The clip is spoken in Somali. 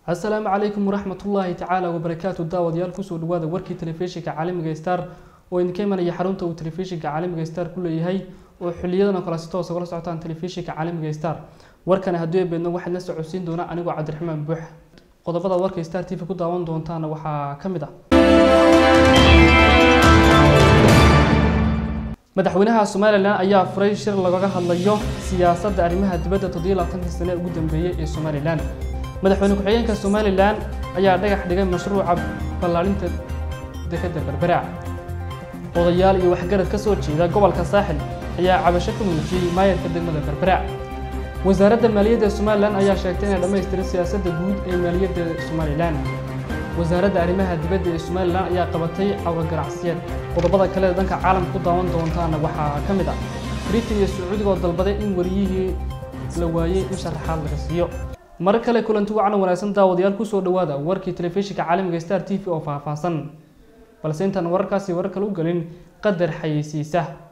asalaamu calaykum waraxmatullaahi tacaala wabarakaatu daawadayaal kusoo dhawaada warkii telefishinka caalamiga star oo idinka imanaya xarunta uu telefishinka caalamiga star ku leeyahay oo xiliyadan oo kale si toosa ugala socotaan telefishinka caalamiga star warkani haddii ay beedno waxaad la socodsiin doonaa anigoo cabdiraxmaan buux qodobada warka star t v ku daawan doontaana waxaa ka mid ah madaxweynaha somalilan ayaa furay shir lagaga hadlayo siyaasadda arrimaha dibadda toddobiyo labaatankii sane ugu dambeeyey ee somalilan madaxweyne ku-xigeenka somalilan ayaa dhagax dhigay mashruuca ballaarinta dekadda berbera odayaal iyo waxgarad ka soo jeeda gobolka saaxil ayaa cabasho ka muujiyey maayarka degmada berbera wasaaradda maaliyadda somalilan ayaa sheegtay inay dhammaystiray siyaasadda guud ee maaliyadda somalilan wasaaradda arrimaha dibadda ee somalilan ayaa qabatay cawa ganacsiyeed qodobada kale ee dhanka caalamka ku daawan doontaana waxaa ka mid ah britain iyo sacuudiga oo dalbaday in wariyihii la waayey in sharaxaad laga siiyo mar kale kulanti wacan wanaagsan daawadayaal kusoo dhawaada warkii telefishinka caalamiga star t v oo faahfaahsan balse intaan wararkaasi warar kale u gelin qadar xayeysiisa